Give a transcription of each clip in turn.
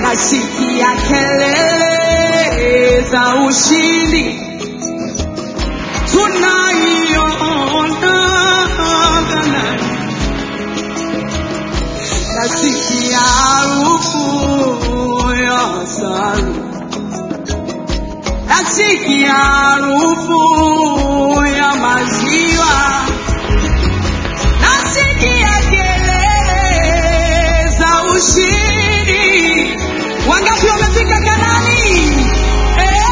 nasikia kelele za ushindi tunaiona Kanaani. nasikia harufu ya asali, nasikia harufu ya maziwa, nasikia kelele za ushindi. Wangapi wamefika Kanani? Eh,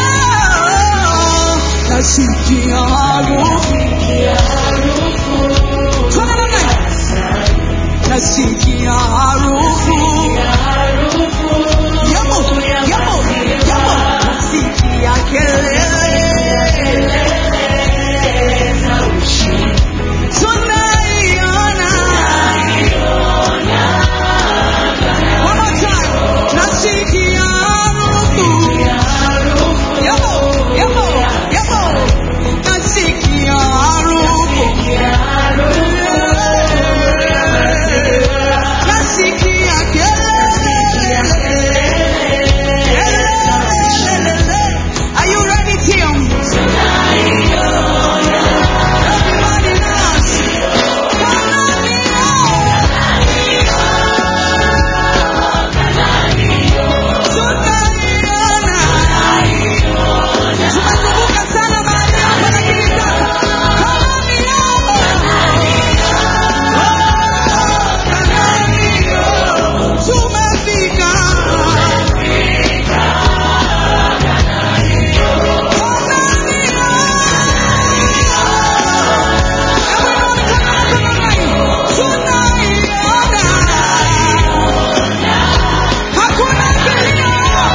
nasikia harufu Tunaona nasikia harufu yamo yamo yamo nasikia kelele tunaiona one more time nasikia harufu yamo yamo yamo nasikia harufu nasikia kelele Are you ready, Tim? Everybody dance. Tumezunguka sana mahali hapa lakini sasa tumefika. Hakuna kilio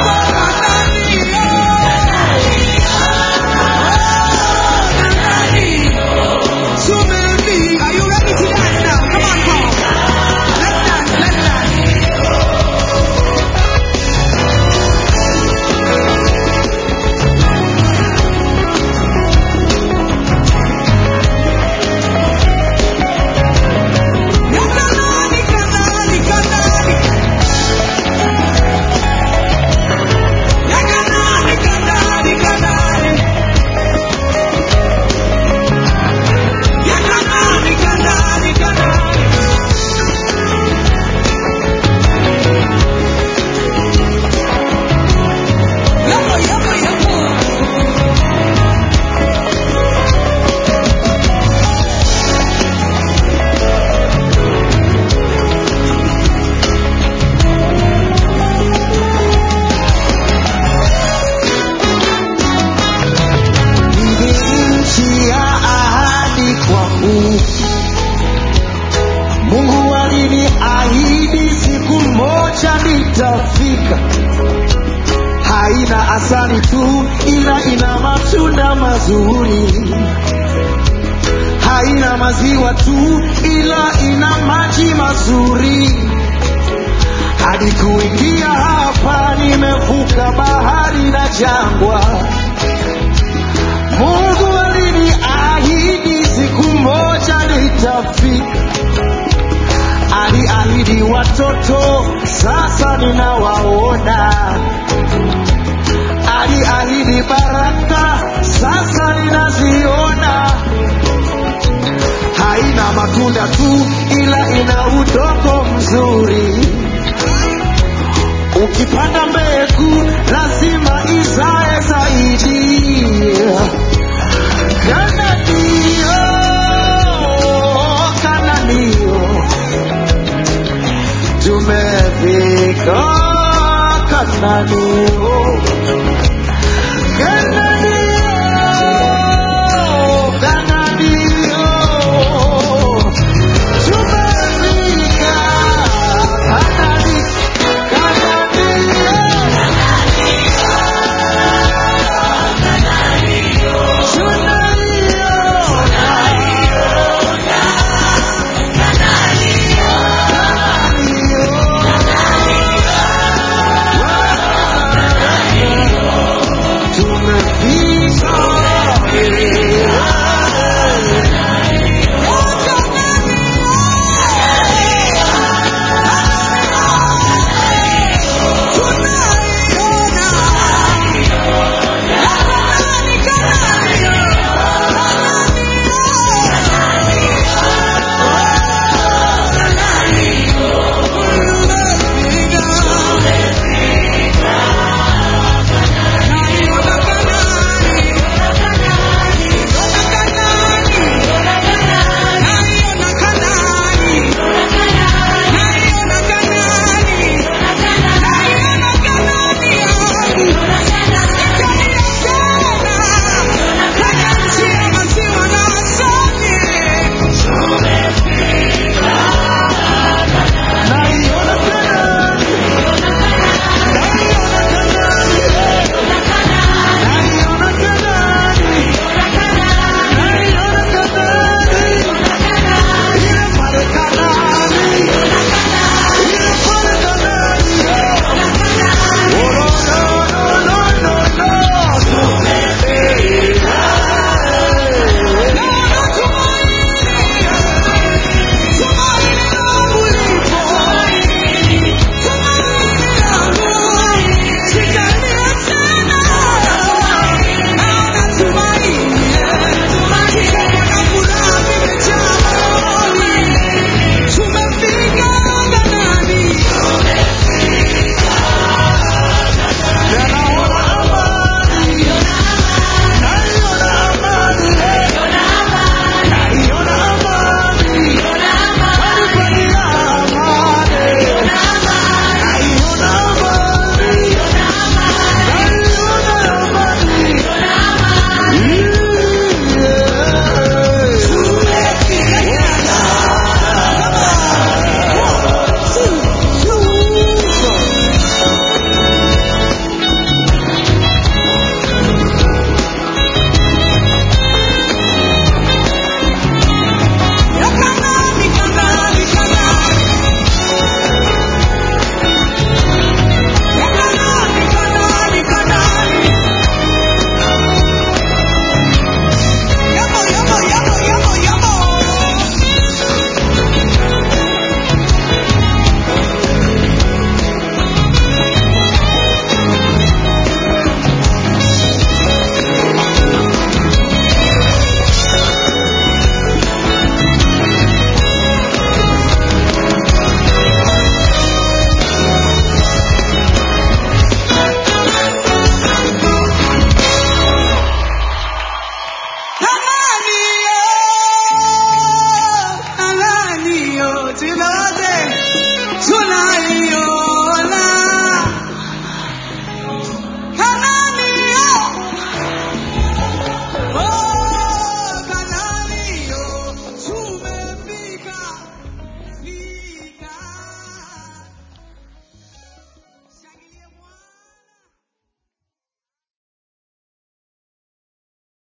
Tumefika. Are you ready to dance now? Come on, come on. Let's dance, let's dance. Kanani, kanani, kanani. Ya kanani, kanani, kanani. Ya kanani, kanani, kanani. Yapo, yapo, yapo. Ni nchi ya ahadi kwangu. Mungu aliniahidi siku moja nitafika. Haina asali tu, ila ina matunda mazuri. Haina maziwa tu, ila ina maji mazuri. Hadi kuingia hapa, nimevuka bahari na jangwa. Mungu aliniahidi siku moja nitafika. Aliahidi watoto, sasa ninawaona. Aliahidi baraka, sasa ninaziona. Haina matunda tu, ila ina udongo mzuri. Ukipanda mbegu lazima izae zaidi. Kananio, Kananio, tumefika Kanani.